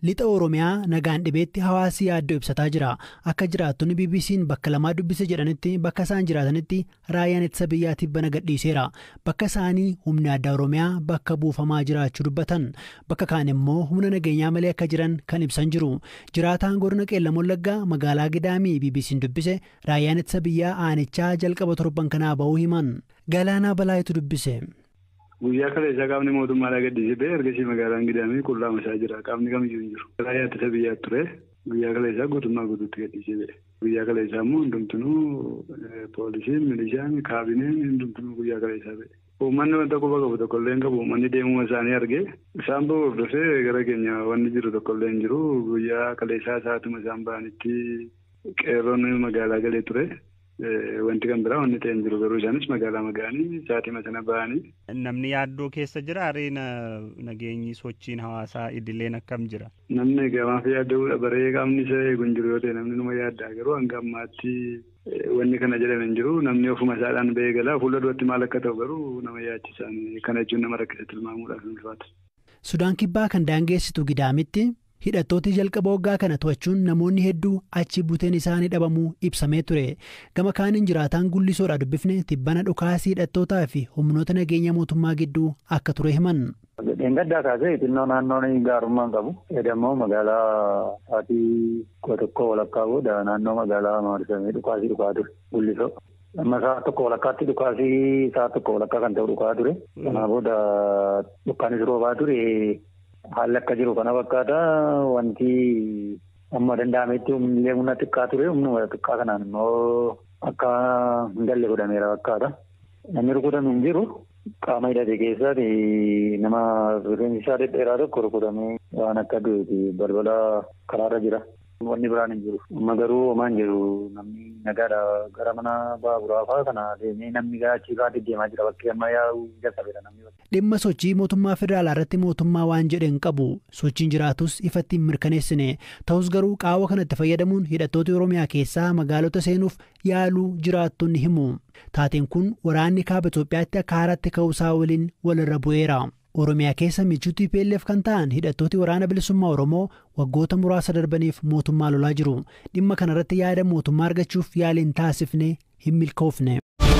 Lixa Oromiyaa nagaan dhibeetti hawaasi yaaddoo ibsataa jira. Akka jiraattonni BBC'n bakka lamaa dubbise jedhanitti bakka isaan jiraatanitti raayyaan ittisa biyyaatiif bana gadhiiseera. Bakka isaanii humni addaa Oromiyaa bakka buufamaa jiraachuu dubbatan. Bakka kaan immoo humna nageenyaa malee akka jiran kan ibsan jiru. Jiraataan godina Qeellam Wallaggaa magaalaa Gidaamii BBC'n dubbise raayyaan ittisa biyyaa aanichaa jalqaba torban kanaa ba'uu himan. Galaanaa Balaayitu dubbise. Guyyaa kana isaa qaamni mootummaadhaa gadhiisee ba'e ergasii magaalaan gidaamii qullaama isaa jira. Qaamni kamiyyuu hin jiru. Raayyaa ittisa biyyaa ture. Guyyaa kana isaa guutummaa guutuutti gadhiisee ba'e. Guyyaa kana isaa immoo hundumtunuu poolisiin, milishaan, kaabineen hundumtunuu guyyaa kana isaa ba'e. Uummanni wanta quba qabu tokkollee hin qabu. Uummanni deemuma isaanii argee isaan ba'u hordofee gara keenya wanni jiru tokkollee hin jiru. Guyyaa kaleessaa isaatuma isaan ba'anitti qeerroon magaalaa galee ture. Wanti kan biraa wanni ta'e hin jiru garuu isaanis magaalaa magaanii saatima sana ba'anii. Namni yaaddoo keessa jira areena nageenyi sochiin hawaasaa idileen akkam jira? Namni gamaaf yaadda'uudha baree qaamni isa eegu hin jiru yoo ta'e namni numa yaaddaa garuu hanga ammaatti wanni kana jedhame hin jiru namni ofuma isaadhaan ba'ee galaa fuula duratti maal akka ta'u garuu nama yaachisaan kana jechuun nama rakkisa tilmaamuudhaaf hin ulfaata. Sudaan kibbaa kan daangeessitu gidaamitti. hidhattooti jalqaba waggaa kana to'achuun namoonni hedduu achi buteen isaanii dhabamuu ibsamee ture gama kaaniin jiraataan gullisoodha dubbifne tibbana dhukaasii hidhattootaa fi humnoota nageenya mootummaa gidduu akka ture himan. Dheengaddaa kaasee xinnoo naannoon gaarummaa qabu. Edammoo magaalaa sa'aatii kudha tokko walakkaa booda naannoo magaalaa maarisamee dhukaasii dhukaa ture gullisoo. Amma sa'a tokko walakkaatti dhukaasii sa'a tokko walakkaa kan ta'u dhukaa ture. Kanaa booda dhukkaanis roobaa ture. Haalli akka jiru kana fakkaata wanti amma danda'ametti humnillee humna xiqqaa ture humnuma xiqqaa kanaan immoo akka hin galle godhameera fakkaata. Namni rukutame hin jiru qaama hidhate keessaati nama rifeensi isaa dhedheeraa tokko rukutamee waan akka du'eeti balbala karaarra jira. Wanni biraan hin jiru. Amma garuu homaa hin jiru namni nagaadha gara mana baaburaa fa'aa kana deemee namni gara achii fa'aa deddeemaa jira bakkee amma yaa'uu jalqabeera namni. Dhimma sochii mootummaa federaalaa irratti mootummaa waan jedhe hin qabu sochiin jiraatus ifatti hin mirkaneessine ta'us garuu qaawwa kanatti fayyadamuun hidhattoota Oromiyaa keessaa magaalota seenuuf yaaluu jiraattonni himu. Taateen kun waraanni kaaba Itoophiyaatti akka haaraatti ka'uusaa waliin walirra bu'eera. Oromiyaa keessa michuu TPLF kan ta'an hidhattooti waraana bilisummaa Oromoo waggoota muraasa darbaniif mootummaa lolaa jiru. Dhimma kanarratti yaada mootummaa argachuuf yaaliin taasifne hin milkoofne.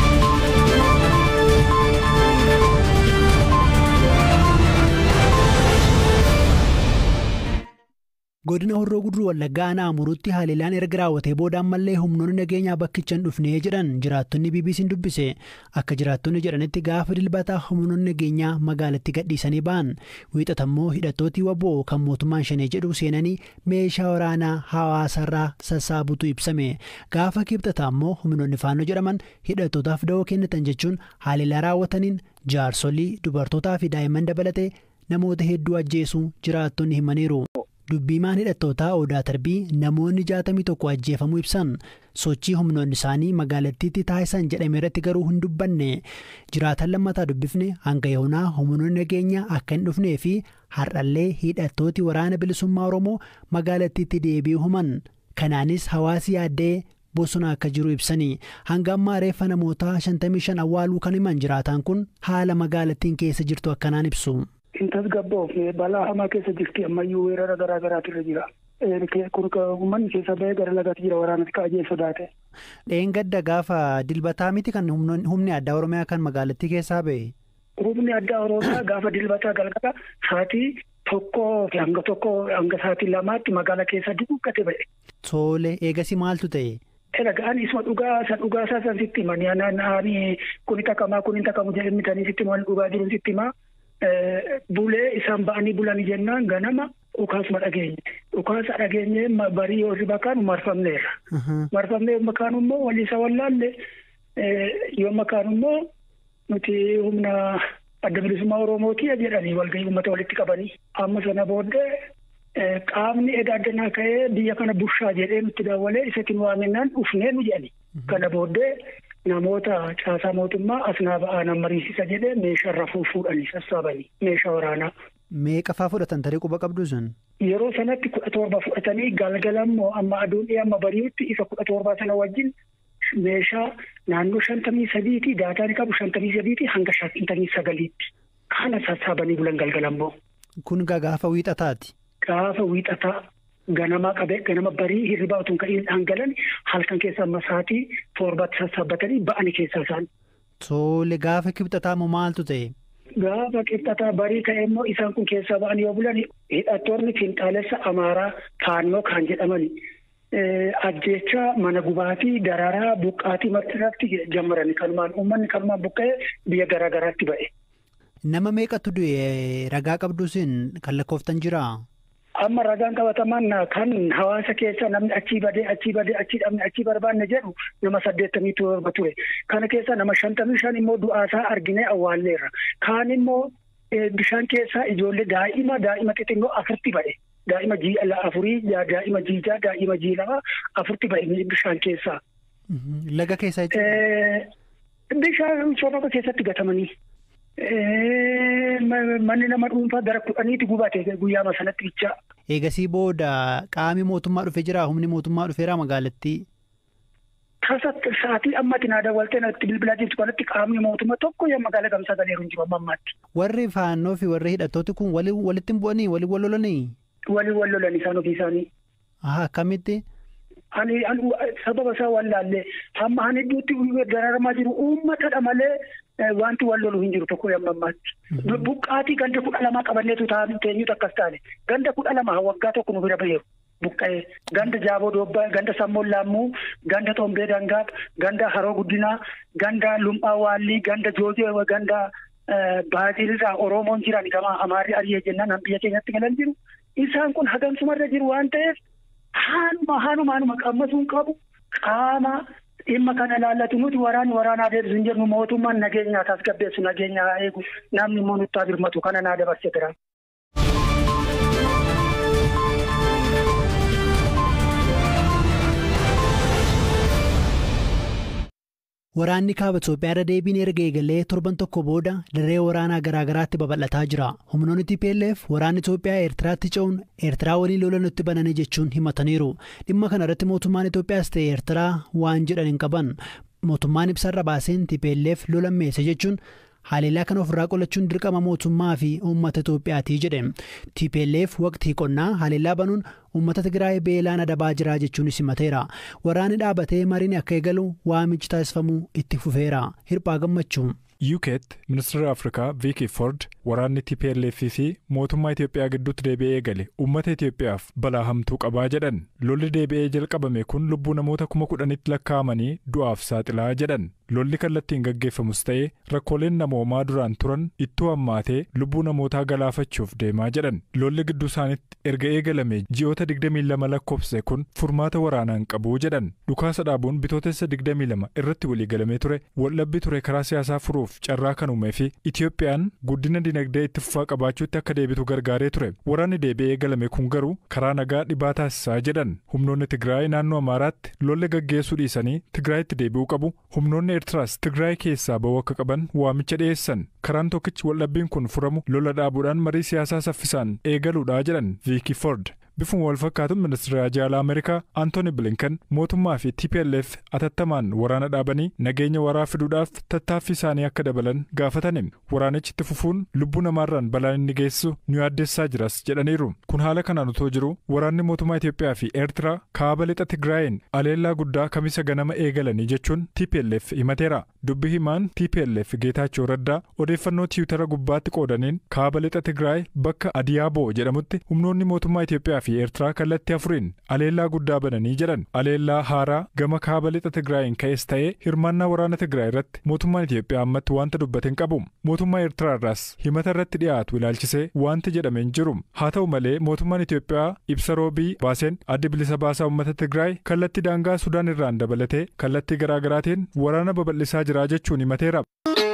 godina horroo guduruu wallaggaa aanaa amuruutti haliilaan erga raawwatee booda ammallee humnoonni nageenyaa bakkichan dhufnee jedhan jiraattonni bbc'n dubbise akka jiraattonni jedhanitti gaafa dilbataa humnoonni nageenyaa magaalatti gadhiisanii ba'an wiixatammoo hidhattootii waboo kan mootummaan shanee jedhu seenanii meeshaa waraanaa hawaasarraa sassaabutu ibsame gaafa kibxataa immoo humnoonni faannoo jedhaman hidhattootaaf da'oo kennatan jechuun haliilaa raawwataniin jaarsolii dubartootaa fi daa'imman dabalatee namoota hedduu ajjeesuu jiraattonni himaniiru. dubbiimaan hidhattootaa odaa tarbii namoonni jaatamii tokko ajjeefamuu ibsan sochii humnoonni isaanii magaalattiitti taasisan jedhame irratti garuu hin dubbanne jiraatan lammataa dubbifne hanga yoonaa humnoonni nageenyaa akka hin dhufnee fi har'allee hidhattooti waraana bilisummaa oromoo magaalattiitti deebi'uu himan kanaanis hawaasi yaaddee bosona akka jiru ibsanii hanga ammaa reeffa namoota 55 awwaaluu kan himan jiraataan kun haala magaalattiin keessa jirtu akkanaan ibsu. hin tasgabboofne balaa hamaa keessa jirti ammayyuu weerara garaa garaatu irra jira. Kun uummanni keessa bahee gara lagaatti jira waraanatti kaa'ee sodaate. Dheengadda gaafa dilbataa miti kan humni addaa Oromiyaa kan magaalattii keessaa ba'e. Humni addaa Oromiyaa gaafa dilbataa galgala sa'aatii tokkoo fi hanga tokko hanga sa'aatii lamaatti magaalaa keessa dukkate ba'e. Tole eegasi maaltu ta'e? Dhagaan isuma dhugaa san dhugaa isaa san sitti himanii naanna'anii kuni taqamaa kuni taqamu jedhanii sitti himan dhugaa jiru sitti himaa. Bulee isaan ba'anii bulanii jennaan ganama dhukaasuma dhageenye. Dhukaasa dhageenye barii yoo bakaan marfamneerra. Marfamnee makaan immoo waliisa wallaalle yoo makaan immoo nuti humna adda bilisummaa Oromootii jedhanii walgahii uummata walitti qabanii. Amma sana booddee qaamni edaa addanaa ka'ee biyya kana bushaa jedhee nutti daawwalee isatiin waaminnaan dhufnee nu jedhani. Kana booddee namoota caasaa mootummaa asnaa ba'aan mariisisa jedhee meeshaa rafuu fuudhanii sassaabanii meeshaa waraanaa. Meeqa fa'aa fudhatan tarii quba qabdu sun? Yeroo sanatti kudha torba fudhatanii galgala immoo amma aduun amma bari'utti isa kudha torbaa sana wajjin meeshaa naannoo shantamii sadiitii daataan qabu shantamii sadiitii hanga shantamii sagaliitti kana sassaabanii bulan galgala immoo. Kun gaafa wiixataati. gaafa wiixataa ganama qabee ganama barii hirribaa utuu ka'in dhangalan halkan keessa amma sa'aatii torbatti sassaabbatanii ba'anii keessaa isaan. Tole gaafa kibxataa moo maaltu ta'e? Gaafa kibxataa barii ka'e immoo isaan kun keessaa ba'anii yoo bulan hidhattoonni finxaalessa amaaraa faannoo kan jedhamani. Ajjecha mana gubaatii dararaa buqqaatii martirratti jammarani kanumaan uummanni kanumaan buqqa'ee biyya garaa garaatti ba'e. Nama meeqatu du'e ragaa qabduusin kan lakkooftan jiraa? Amma ragaan qabataman kan hawaasa keessa namni achii badee achii badee achii dhabne achii barbaanne jedhu nama saddeettamii torba ture. Kana keessa nama shantamii shan immoo du'aasaa arginee awwaalleerra. Kaan immoo bishaan keessaa ijoollee daa'ima daa'ima xixiqqoo afurti ba'e. Daa'ima ji'a afurii daa'ima jiijaa daa'ima jii lama afurti ba'e bishaan keessaa. Laga keessaa jechuudha. Bishaan soorata keessatti gatamanii. Manni nama dhuunfaa gara kudhaniitti gubate guyyaa sanatti bichaa. Eegasii booda qaami mootummaa dhufee jira humni mootummaa dhufeera magaalattii. Tasa sa'aatii ammatti naa daawwaltee natti bilbilaa jirtu kanatti qaamni mootummaa tokko yaa magaalaa gamsaa galeeru hin jiru amma ammaatti. Warri faannoo fi warri hidhattooti kun walitti hin bu'anii waliin wal lolanii? Waliin wal lolan isaan ofii isaanii. Akkamitti? Ani sababa isaa wallaallee hamma ani iddooti dararamaa jiru uummatadha malee wanti wal lolu hin jiru tokko yamma ammaatti. Buqqaatii ganda kudha lamaa qabanneetu teenyutu akkas taane ganda kudha lama waggaa tokko nu bira baheeru buqqa'ee ganda jaaboo doobbaa ganda sammoon laammuu ganda xombee dangaa ganda haroo guddinaa ganda lumphaa waallii ganda joojee ganda baazilirraa oromoon jiran kama amaarri ari'ee jennaan biyya keenyatti galan jiru isaan kun hagamsumarra jiru waan ta'eef. Haanuma haanuma haanuma qammasuun qabu qaama dhimma kana ilaallatu nuti waraanni waraanaa deebisu hin jennu mootummaan nageenya tasgabbeessu nageenya haa eegu namni immoo nutti haa birmatu kana naa dabarsee jira. Waraanni kaaba Itoophiyaa irra deebiin erga eegalee torban tokko booda dirree waraanaa garaa garaatti babal'ataa jira. Humnoonni TPLF waraanni Itoophiyaa Eertiraatti ce'uun Eertiraa waliin lola nutti bananii jechuun himataniiru. Dhimma kana irratti mootummaan Itoophiyaas ta'e Eertiraa waan jedhan hin qaban. Mootummaan ibsarra baaseen TPLF lola meese jechuun haleellaa kana ofirraa qolachuun dirqama mootummaa fi uummata Itoophiyaati jedhe. TPLF waqtii qonnaa haleellaa banuun uummata Tigraay beelaan adabaa jira jechuunis himateera. Waraanni dhaabatee mariin akka eegalu waamichi taasifamuu itti fufeera. Hirphaa gammachuu. UK'tti ministeera Afrikaa Viiki Ford waraanni TPLF fi mootummaa Itoophiyaa gidduutti deebi'ee eegale uummata Itoophiyaaf balaa hamtuu qabaa jedhan lolli deebi'ee jalqabame kun lubbuu namoota kuma kudhanitti lakkaa'amanii du'aaf saaxilaa jedhan lolli kallattiin gaggeeffamus ta'ee rakkooleen namoomaa duraan turan ittoo hammaatee lubbuu namootaa galaafachuuf deemaa jedhan lolli gidduu isaaniitti erga eegalame ji'oota 22 lakkoofse kun furmaata waraanaan qabuu jedhan dhukaasa dhaabuun bitootessa 22 irratti waliigalamee ture waldhabbii ture karaa siyaasaa furuuf carraa kan uumee fi Itiyoophiyaan guddina dinagdee itti fufaa qabaachuutti akka deebitu gargaaree ture waraanni deebi'ee eegalame kun garuu karaa nagaa dhibaa taasisaa jedhan humnoonni Tigraay naannoo Amaaraatti lolli gaggeessuu dhiisanii Tigraayitti deebi'uu qabu humnoonni Eertiraas Tigraay keessaa ba'uu akka qaban waamicha dhiyeessan karaan tokkichi waldhabbiin kun furamu lola dhaabuudhaan marii siyaasaa saffisaan eegaluudhaa jedhan Viiki Ford. bifuma wal fakkaatuun ministeera jaalaa ameerikaa antooni bilinkan mootummaa fi tplf atattamaan waraana dhaabanii nageenya waraa fiduudhaaf tattaaffii isaanii akka dabalan gaafatani waraanichi itti fufuun lubbuu namaarraan balaan inni geessisu nu yaaddessaa jiras jedhaniiru kun haala kanaan otoo jiru waraanni mootummaa itiyoophiyaa fi eertiraa kaaba lixa tigraayin aleellaa guddaa kamisa ganama eegalanii jechuun tplf himateera dubbi himaan tplf geetaachoo raddaa odeeffannoo tiwutara gubbaatti qoodaniin kaaba lixa tigraay bakka adiyaaboo jedhamutti humnoonni mootummaa itiyoophiyaa fi eertiraa kallattii afuriin aleellaa guddaa bananii jedhan aleellaa haaraa gama kaaba lixa tigraayin ka'es ta'ee hirmaannaa waraana tigraay irratti mootummaan itiyoophiyaa ammatti wanta dubbate hin qabu mootummaa eertiraa irraas himata irratti dhiyaatu ilaalchisee wanti jedhame hin jiru haa ta'u malee mootummaan itiyoophiyaa ibsa roobii baaseen addi bilisa baasaa uummata tigraay kallattii daangaa sudaan irraan dabalatee kallattii garaagaraatiin waraana babal'isaa jira jechuun himateera.